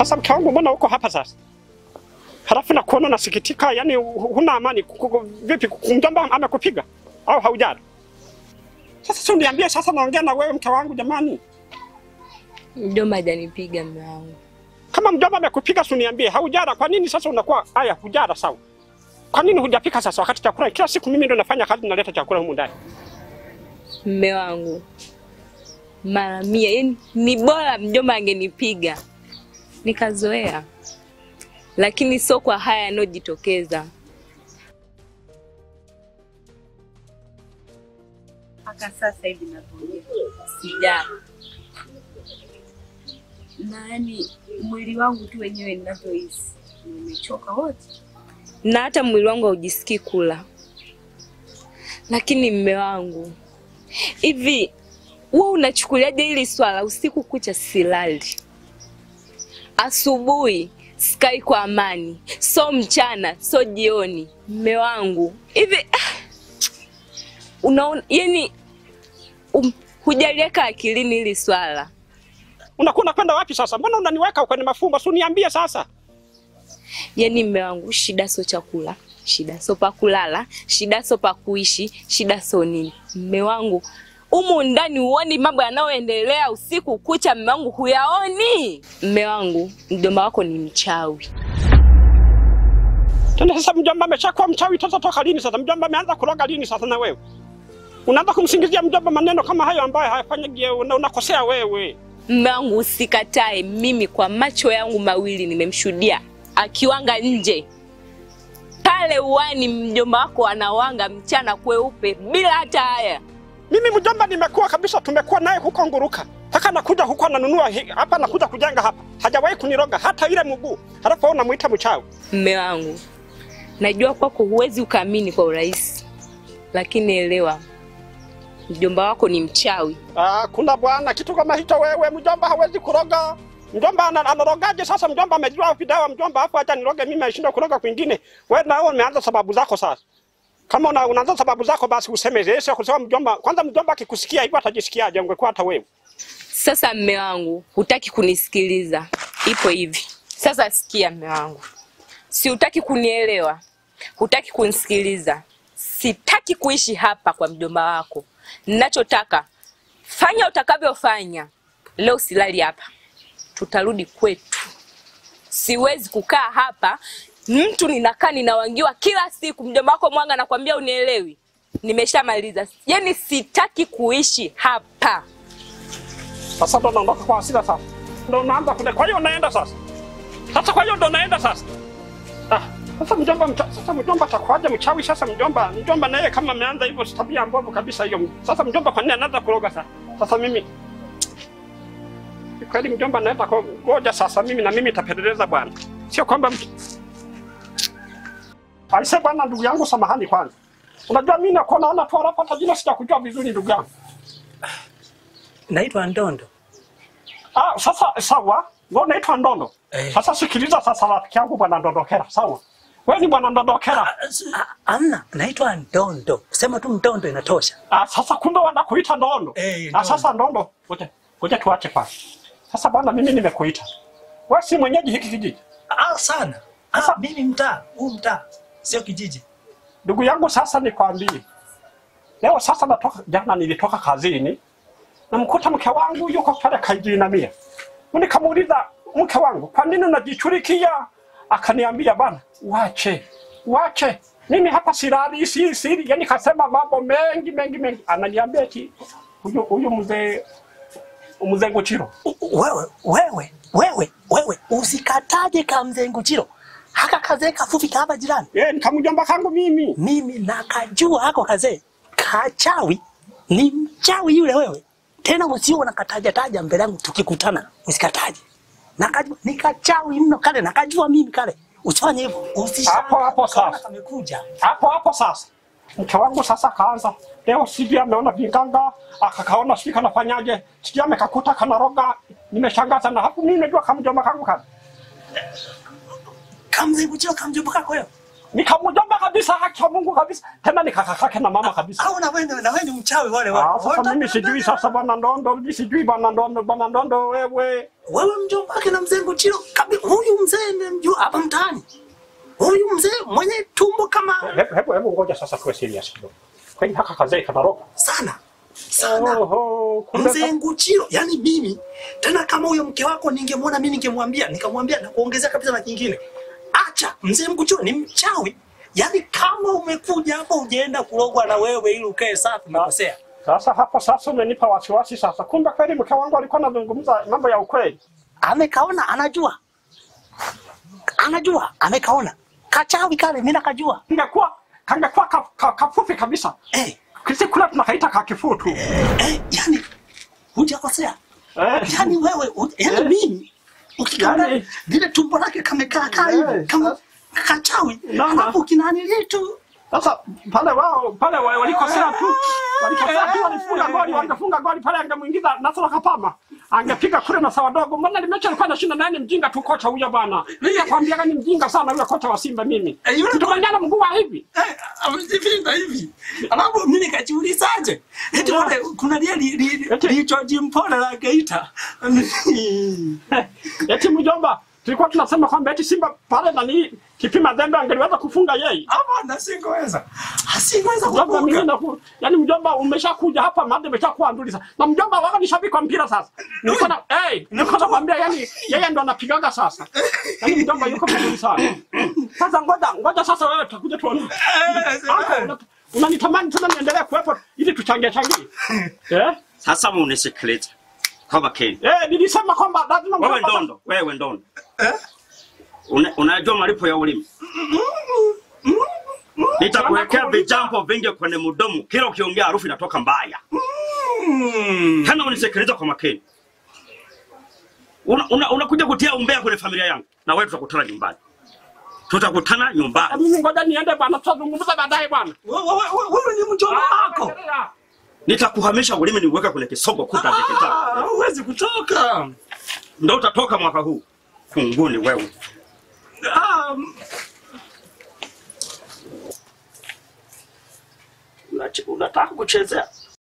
Sasa mke wangu, mbona uko hapa sasa? Halafu na kuona nasikitika, yani hu- huna amani. Kuku- Vipi, mjomba amekupiga au haujara? Sasa si uniambie sasa, naongea na wewe mke wangu jamani. Mjomba hajanipiga mume wangu. Kama mjomba amekupiga si uniambie, haujara. Kwa nini sasa unakuwa haya, hujara sawa? Kwa nini hujapika sasa, wakati chakula kila siku mimi ndo nafanya kazi, naleta chakula humu ndani? Mume wangu mara mia, yani ni bora mjomba angenipiga nikazoea, lakini sio kwa haya yanayojitokeza. mpaka sasa hivi navyoongea sijala, na yani mwili wangu tu wenyewe ninavyohisi nimechoka wote. na hata mwili wangu haujisikii kula. Lakini mme wangu, hivi wewe unachukuliaje hili swala? Usiku kucha silali, asubuhi sikai kwa amani, so mchana so jioni. Mme wangu, hivi ah, unaona, yani um, hujaliweka akilini hili swala. Unakuwa unakwenda wapi sasa? Mbona unaniweka kwenye mafumbo? Si uniambie sasa. Yaani mme wangu, shida sio chakula, shida sio pa kulala, shida sio pa kuishi, shida sio nini. Mme wangu, umu ndani huoni mambo yanayoendelea usiku kucha? Mme wangu, huyaoni? Mme wangu, mjomba wako ni mchawi. Tena sasa mjomba ameshakuwa mchawi sasa toka lini sasa? Mjomba ameanza kuroga lini sasa na wewe? Unaanza kumsingizia mjomba maneno kama hayo ambayo hayafanyi una, unakosea wewe. Mme wangu, usikatae, mimi kwa macho yangu mawili nimemshuhudia akiwanga nje pale uwani, mjomba wako anawanga mchana kweupe bila hata haya. Mimi mjomba nimekuwa kabisa, tumekuwa naye huko Nguruka. Mpaka nakuja huko ananunua hi- hapa nakuja kujenga hapa. Hajawahi kuniroga hata ile mguu. Halafu wewe unamuita mchawi. Mme wangu, najua kwako huwezi ukaamini kwa urahisi, lakini elewa, mjomba wako ni mchawi. Ah, kuna bwana kitu kama hicho wewe, mjomba hawezi kuroga. Mjomba ana- anarogaje sasa? Mjomba amejua vidawa mjomba, hapo acha niroge mimi, ashindwa kuroga kwingine. Wewe nao umeanza sababu zako sasa. Kama una, unaanza sababu zako basi useme Yesu kusema mjomba. Kwanza mjomba akikusikia hivyo atajisikiaje? Ungekuwa hata wewe. Sasa mme wangu, hutaki kunisikiliza, ipo hivi sasa. Sikia mme wangu, si hutaki kunielewa, hutaki kunisikiliza. Sitaki kuishi hapa kwa mjomba wako. Ninachotaka fanya utakavyofanya. Leo silali hapa, tutarudi kwetu. Siwezi kukaa hapa, mtu ninakaa ninawangiwa kila siku. Mjomba wako Mwanga nakwambia unielewi. Nimeshamaliza, yaani sitaki kuishi hapa. Sasa ndo naondoka kwa hasira sasa. Ndo unaanza kule. Kwa hiyo unaenda sasa. Sasa kwa hiyo ndo unaenda sasa. Ah, sasa mjomba mcha, sasa mjomba atakuwaje mchawi sasa mjomba? Mjomba naye kama ameanza hivyo si tabia mbovu kabisa hiyo. Sasa mjomba kwa nini anaanza kuroga sasa? Sasa mimi Ni kweli mjomba naenda kwa ngoja sasa mimi na mimi tapeleleza bwana. Sio kwamba mtu Aise bwana ndugu yangu samahani kwanza. Unajua mimi nakuwa naona tu hapa hata jina sijakujua vizuri ndugu yangu. Naitwa Ndondo. Ah, sasa sawa. Wewe unaitwa Ndondo. Eh. Sasa sikiliza sasa rafiki yangu bwana Ndondokera, sawa? Wewe ni bwana Ndondokera. Ah, Amna, naitwa Ndondo. Sema tu Ndondo inatosha. Ah, sasa kumbe wanakuita Ndondo. Eh, Ah, Ndondo. sasa Ndondo, ngoja ngoja tuache kwanza. Sasa bwana mimi nimekuita. Wewe si mwenyeji hiki kijiji. Ah, sana. Ah, mimi mtaa, huu mtaa. Sio kijiji. Ndugu yangu sasa nikwambie. Leo sasa natoka jana nilitoka kazini. Namkuta mke wangu yuko pale kaijinamia. Nikamuuliza mke wangu, kwa nini unajichurikia? Akaniambia bana, wache. Wache. Mimi hapa silali si siri, yani kasema mambo mengi mengi mengi. Ananiambia eti huyu huyu mzee mzee Nguchiro. U- u- Wewe, wewe, wewe, wewe usikataje kamzenguchiro. Haka kazee kafupi kama jirani. Eh, nikamjomba kangu mimi. Mimi nakajua hako kazee. Kachawi ni mchawi yule wewe. Tena usio unakataja taja mbele yangu tukikutana. Usikataje. Nakajua ni kachawi mno kale nakajua mimi kale. Usifanye hivyo. Usishangae. Hapo, hapo sasa. Ukaona Kamekuja. hapo hapo sasa mke wangu sasa kaanza leo sijui ameona vinganga akakaona sijui kanafanyaje sijui amekakuta kanaroga nimeshangaza na hapo mimi najua kamjomba kangu kana Kamzenguchiro kamjomba kako wewe. nikamjomba kabisa haki ya Mungu kabisa tena nikakakake na mama kabisa Au na wewe na wewe ni mchawi wale wale. Ah, sasa mimi sijui sasa bwana ndondo mimi sijui bwana ndondo bwana ndondo wewe wewe mjomba wake na mzee Nguchiro kabi, huyu mzee nimemjua hapa mtaani. Huyu mzee mwenye tumbo kama Hebu hebu hebu ngoja sasa tuwe serious kidogo. Kwani haka kazee kanaroga? sana sana. Oho, kumbe Mzee Nguchiro, yani mimi tena, kama huyo mke wako ningemwona mimi, ningemwambia nikamwambia na kuongezea kabisa na kingine, acha mzee Nguchiro ni mchawi. Yani kama umekuja hapa ujaenda kulogwa na wewe ili ukae safi, umekosea. Sasa hapo sasa umenipa wasiwasi sasa. Kumbe kweli mke wangu alikuwa anazungumza mambo ya ukweli. Amekaona, anajua, anajua, amekaona kachawi kale, mimi nakajua. Ingekuwa kangekuwa ka, ka, kafupi kabisa. Eh, Kisi kule tunakaita kakifuu tu. eh, yani hujakosea. Eh. Yani wewe, u- yani Eh. mimi ukiona Yani- vile tumbo lake kamekaa kaa Eh, hivi kama kachawi, Naona. alafu kinani tu Sasa pale wao pale wa- walikosea tu. Walikosea tu walifunga goli, wangefunga goli pale angemuingiza Nasoro Kapama. Angepiga kule na sawa dogo. Mbona limecha alikuwa anashinda nani mjinga tu kocha huyo bwana. Mimi nakwambia ni mjinga sana yule kocha wa Simba mimi. Eh, yule Tutumanyana mguu wa hivi. Eh, amejivinda hivi. Alafu mimi nikajiulizaje? Eti wale kuna lia li li Eti- lichoji mpole la Geita. Eti mjomba, tulikuwa tunasema kwamba eti Simba pale nani kipima dhambi angeliweza kufunga yeye. Hapa na singeweza. Asingeweza Mjomba mimi kuvuka. na ku, yani mjomba umeshakuja hapa mada imeshakuwa nduli sasa. Na mjomba wao ni shabiki wa mpira sasa. Nilikuwa na eh, nilikuwa namwambia yani yeye ndo anapigaga sasa. Yani mjomba yuko vizuri sana. Sasa ngoja ngoja sasa wewe tutakuja tuone. Hapo una- unanitamani tena niendelee kuwepo ili tuchangie changie. Eh? Sasa munisikilize kwa makini. Eh, nilisema kwamba lazima Wewe mjomba- ndondo, wewe ndondo. Una, unajua malipo ya ulimi? Nitakuwekea vijambo vingi kwenye mdomo, kila ukiongea harufu inatoka mbaya. Tena unisikilize kwa makini. Unakuja una, unakuja kutia umbea kwenye familia yangu, na wewe tutakutana nyumbani, tutakutana Eh, nyumbani. Mimi ngoja niende bwana, tutazungumza baadaye bwana. Wewe wewe wewe ni mjomba wako. Nitakuhamisha ulimi niuweke kwenye kisogo kuta vya kitabu. Ah, Huwezi kutoka. Ndio utatoka mwaka huu. Kunguni wewe. Ah, Unache- Unataka kuchezea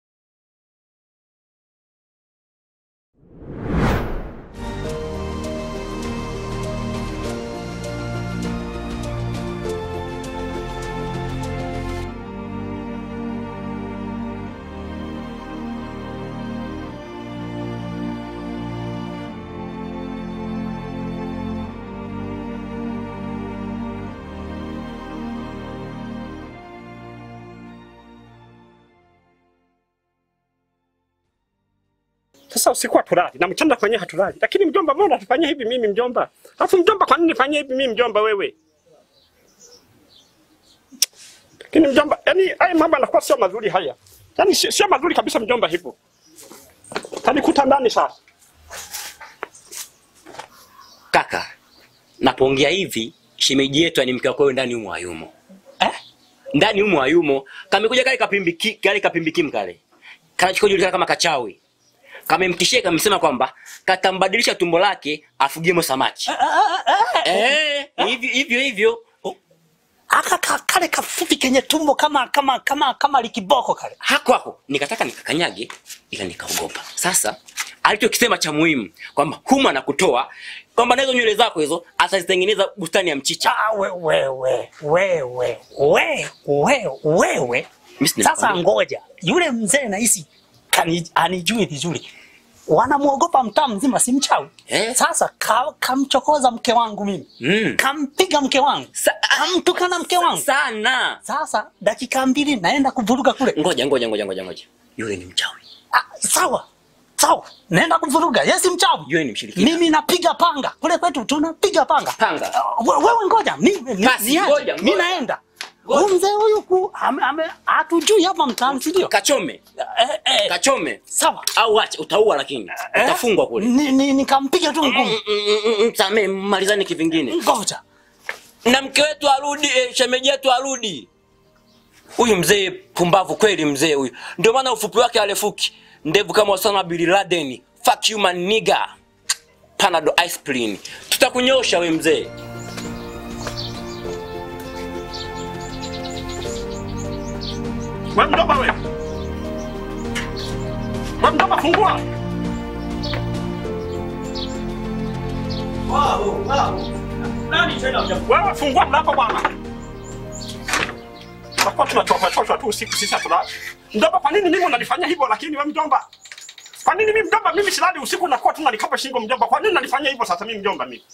Sasa usiku hatulali na mchana kwenye hatulali, lakini mjomba, mbona unatufanyia hivi mimi mjomba? Alafu mjomba, kwa nini nifanyie hivi mimi mjomba wewe? Lakini mjomba, yani haya mambo yanakuwa sio mazuri haya, yani sio sio mazuri kabisa mjomba, hivyo tanikuta ndani sasa. Kaka, napoongea hivi, shemeji yetu ni mke wako wewe ndani humo hayumo. eh? Ndani humo hayumo. Kamekuja kale kapimbiki, kale kapimbikim kale. Kanachojulikana kama kachawi. Kamemtishia kamsema kwamba katambadilisha tumbo lake afugemo samaki. Eh, hivyo hivyo hivyo. Aka ka- kale kafupi kenye tumbo kama kama kama kama likiboko kale. Hako hako nikataka nikakanyage ila nikaogopa. Sasa alichokisema cha muhimu kwamba humu anakutoa kwamba na hizo nywele zako hizo atazitengeneza bustani ya mchicha. Ah, we, we, we, we, we, we, we, wewe. Mimi sina Sasa kwambia. ngoja, yule mzee nahisi kani- anijui vizuri, wanamwogopa mtaa mzima, si mchawi Eh. Sasa ka, kamchokoza mke wangu mimi Mm. kampiga mke wangu Sa- kamtukana mke wangu. sana. Sasa dakika mbili naenda kuvuruga kule. Ngoja ngoja ngoja ngoja ngoja. Yule ni mchawi. Ah, sawa sawa, naenda kuvuruga. Yeye si mchawi, Yule ni mshirikina. mimi napiga panga kule kwetu, tunapiga panga Panga. Ah, we- wewe ngoja, mimi mi- Basi, niache. ngoja, mi ngoja. naenda. Ngoja. Huyu mzee huyu ku ame- ame- hatujui hapa mtaani, si ndio? Kachome. Eh, eh, Kachome. sawa Au acha utaua lakini. Eh, Utafungwa kule. ni- ni- nikampiga tu Mm, ngumi. mm, mm, mm, mm, Samee malizane kivingine. Ngoja Na mke wetu arudi, eh, shemeji yetu arudi. Huyu mzee pumbavu kweli mzee huyu. Ndio maana ufupi wake alefuki. Ndevu kama Osama bin Laden. Fuck you man nigga. Panado aspirin. Tutakunyosha we mzee. Wewe mjomba wewe. Wewe mjomba fungua. Nani tena hujafu? Wewe fungua mlango bwana. Tutakuwa tunachoka choka tu usiku sisi hatulali. Mjomba, kwa nini mimi unanifanyia hivyo lakini wewe mjomba? Kwa nini mimi mjomba mimi silali usiku nakuwa tu nanikapa shingo mjomba? Kwa nini unanifanyia hivyo sasa mimi mjomba mimi?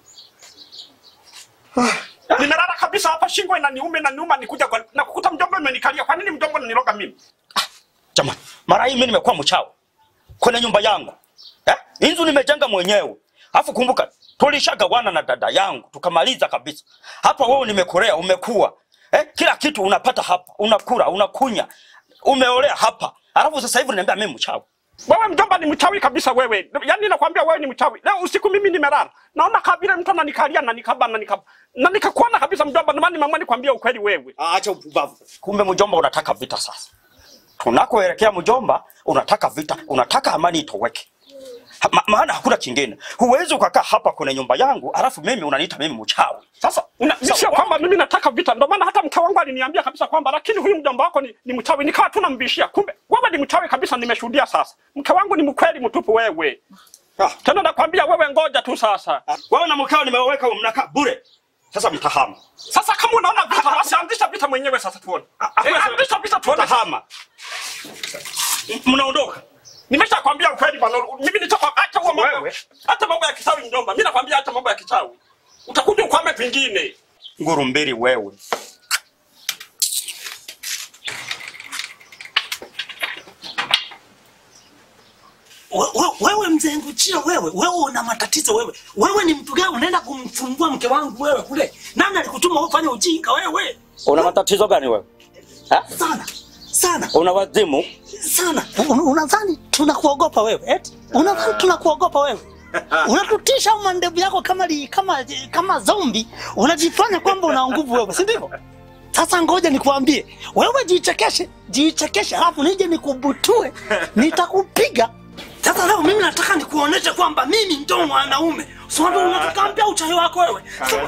Nimelala kabisa hapa shingo inaniuma inaniuma nikuja kwa na kukuta mjomba umenikalia. Kwa nini mjomba unaniroga mimi? Jamani, mara hii mimi nimekuwa mchawi kwenye nyumba yangu eh? Inzu nimejenga mwenyewe, alafu kumbuka tulishagawana na dada yangu tukamaliza kabisa. Hapa wewe nimekulea, umekuwa eh? Kila kitu unapata hapa, unakula, unakunya, umeolea hapa, alafu sasa hivi unaniambia mimi mchawi. Wewe mjomba ni mchawi kabisa wewe. Yaani nakwambia wewe ni mchawi. Leo usiku mimi nimelala. Naona kabila mtu ananikalia na nikaba na nikaba. Na nikakuona kabisa mjomba, ndio maana nimeamua nikwambia ukweli wewe. Acha upumbavu. Kumbe mjomba unataka vita sasa. Tunakoelekea mjomba, unataka vita, unataka amani itoweke. Ha- Ma, maana hakuna kingine. Huwezi ukakaa hapa kwenye nyumba yangu alafu mimi unaniita mimi mchawi. Sasa una, Sawa. sio kwamba mimi nataka vita, ndio maana hata mke wangu aliniambia kabisa kwamba lakini huyu mjomba wako ni, ni mchawi. Nikawa tu nambishia, kumbe wewe ni mchawi kabisa. Nimeshuhudia sasa, mke wangu ni mkweli mtupu wewe. Ah. Tena nakwambia wewe, ngoja tu sasa. Wewe na mkao nimeweka mnakaa bure. Sasa mtahama. Sasa kama unaona vita, basi anzisha vita mwenyewe sasa tuone. Eh, anzisha vita tuone. Mtahama. M- Mnaondoka. Nimeshakwambia ukweli bwana. Mimi nitoka acha huo mambo. Wewe. Hata mambo ya kichawi mjomba. Mimi nakwambia hata mambo ya kichawi. Utakuja ukwame kwingine. Nguru mbili wewe. We- we- wewe mzee Nguchia, wewe wewe una matatizo wewe. Wewe ni mtu gani unaenda kumfungua mke wangu wewe kule? Nani alikutuma ufanye ujinga wewe? Una matatizo gani wewe? Ha? Sana sana Una wazimu? sana. Un- Unadhani tunakuogopa wewe? Eti unadhani tunakuogopa wewe? Unatutisha mandevu yako kama li, kama kama zombi, unajifanya kwamba una nguvu wewe, si ndivyo? Sasa ngoja nikuambie, wewe jichekeshe, jichekeshe, halafu nije nikubutue, nitakupiga. Sasa leo mimi nataka nikuoneshe kwamba mimi ndo mwanaume. Sio unataka mpya uchawi wako wewe.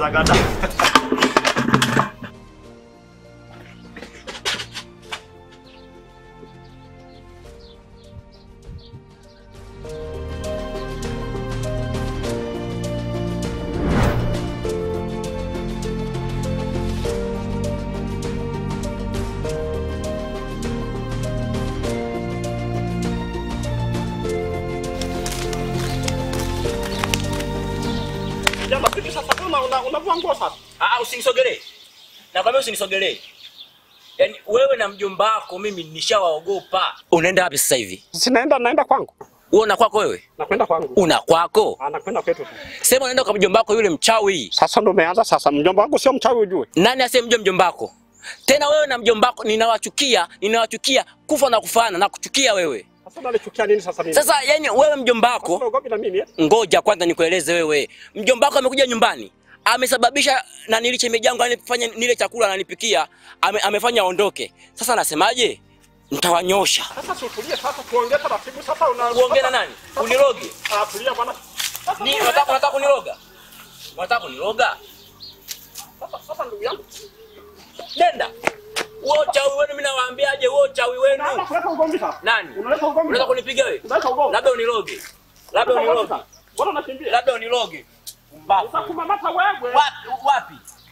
Jamaa sisi sasa kama una unavua nguo sasa. Ah, usinisogelee. Nakwambia usinisogelee. Yaani wewe na mjomba wako mimi nishawaogopa. Unaenda wapi sasa hivi? Sinaenda naenda kwangu. Wewe una kwako wewe? Nakwenda kwangu. Una kwako? Anakwenda kwetu. Sema unaenda kwa mjomba wako yule mchawi. Sasa ndo umeanza sasa. Mjomba wangu sio mchawi ujue. Nani asiyemjua mjomba wako? Tena wewe na mjomba wako ninawachukia, ninawachukia kufa na kufaana na kuchukia wewe. Sasa unanichukia nini sasa mimi? Sasa yani wewe mjomba wako unaogopi na mimi eh? ngoja kwanza nikueleze wewe. Mjomba wako amekuja nyumbani, amesababisha na nili shemeji yangu anifanya nile chakula ananipikia, ame, amefanya aondoke. Sasa anasemaje? Nitawanyosha. Sasa si utulie sasa tuongee taratibu sasa una Uongee na nani? Uniroge? Ah, tulia bwana. Sasa Ni unataka unataka kuniroga? Unataka kuniroga? sasa sasa ndugu yangu. Nenda. Wewe chawi wenu mimi nawaambiaje wewe chawi wenu? Naanza kuleta ugomvi sasa. Nani? Unaleta ugomvi. Unataka kunipiga wewe? Unaleta ugomvi. Labda uniroge. Labda uniroge. Bwana unakimbia. Labda uniroge. Mbavu. Utakumamata wewe. Wapi wapi?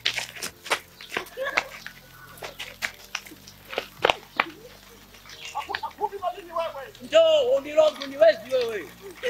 Akuvi na nini wewe? Njoo uniroge uniwezi wewe.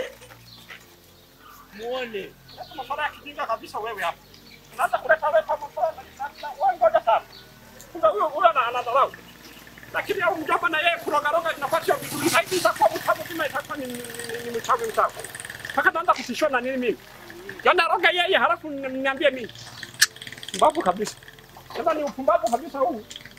Muone. Sasa masuala ya kijinga kabisa wewe hapa. Unaanza kuleta leta masuala na na- wewe ngoja sana. Kumbe huyo huyo ana anadharau. Lakini au mjomba na yeye kurogaroga inakuwa sio vizuri. Zaidi itakuwa mtamu kama itakuwa ni ni- ni- ni mchawi mchawi. Mpaka naanza kutishwa na nini mimi? Yaani roga yeye halafu niambie mimi. Mbavu kabisa. Sasa ni upumbavu kabisa huu.